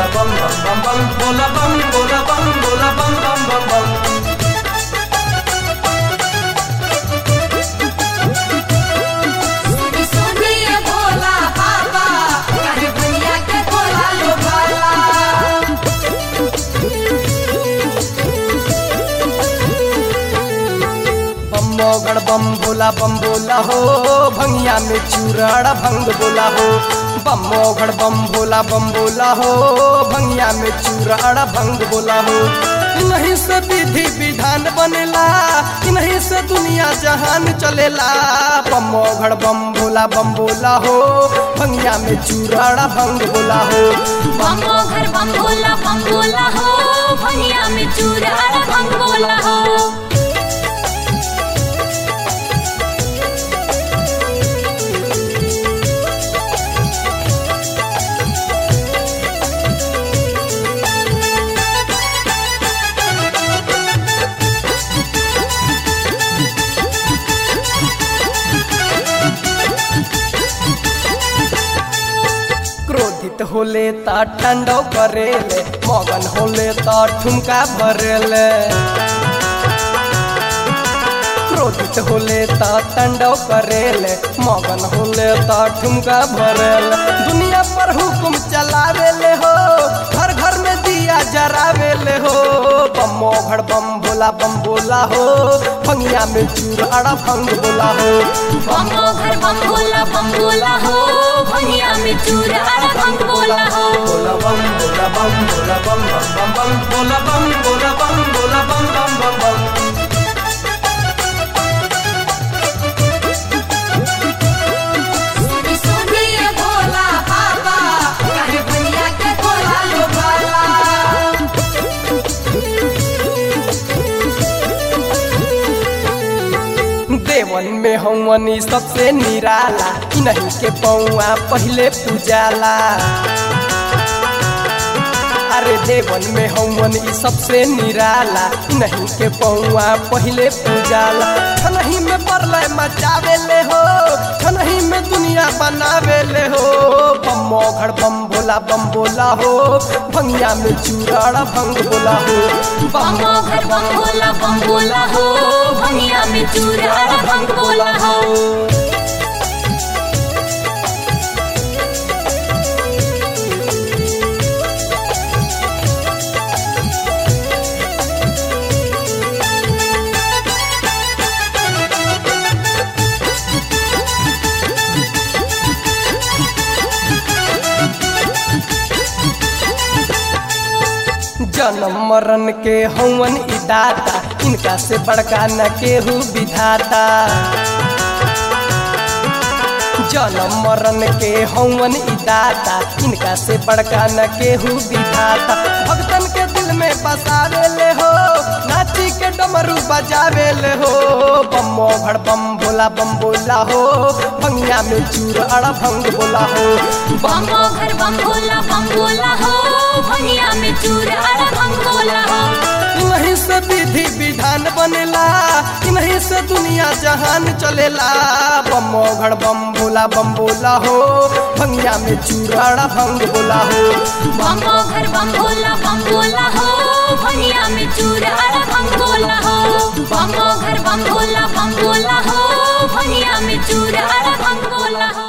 बोला बम बम बम बम बोला बम बोला बम बोला बम बम बम बम सुनी सुनी ये भोला बाबा काहे भैया के भोला लो भाला बम मोगड़ बम बोला बम बोला हो भंगिया में चूराड़ा भंग बोला हो बम मोगड़ बम बोला बम बोला हो भंगिया में चूराड़ा भंग बोला हो नहीं से विधि विधान बनेला नहीं से दुनिया जहान चलेला बम मोगड़ बम बोला बम बोला हो भंगिया में चूराड़ा भंग बोला हो बम घर बम भोला बम भोला हो भैया में चूरा भंग बोला हो क्रोधित होले ता ठंडो करेले मगन होले ता ठुमका भरेले क्रोधित होले ता ठंडो करेले मगन होले ता ठुमका भरेले दुनिया पर हुकुम चलावेले हो घर घर में दिया जरावेले हो बम मोघड़ बम बोला बम बोला हो भंगिया में चूराड़ा भंग बोला हो बम घर बम भोला बम भोला हो भैया में चूरा भंग बोला हो बोला बम बोला बम बोला बम बम बम बम बोला बम बोला बम बोला बम बम बम बम सुनी सुनी ये भोला बाबा काहे भैया के भोला लो भाला देवन में हवनी सबसे निराला नहीं के पौआ पहले पूजाला अरे देवन में हवन ई सबसे निराला नहीं के पौआ पहले पूजाला छनही में परलय मचावे ले हो छनही में दुनिया बनावे ले हो बम मोघड़ बम बोला बम बोला हो भंगिया में चूराड़ा भंग बोला हो बम घर बम भोला बम भोला हो भैया में चूरा भंग बोला हो जन्म मरण के हवन ई दाता इनका से बड़का न केहू विधाता जन्म मरण के हवन ई दाता इनका से बड़का न केहू विधाता भक्तन के दिल में बसावे ले हो नाची के डमरू बजावे ले हो बम मोघड़ बम बोला बम बोला हो भंगिया में चूर अड़ा भंग बोला हो बम घर बम भोला बम भोला हो भैया में चूरा भंग बोला हो नहीं से विधि विधान बनेला नहीं से दुनिया जहान चलेला बम घड़ बम बोला बम बोला हो भंगिया में चूराड़ा भंग बोला हो बम घर बम भोला बम भोला हो भैया में चूरा भंग बोला हो बम घर बम भोला बम भोला हो भैया में चूरा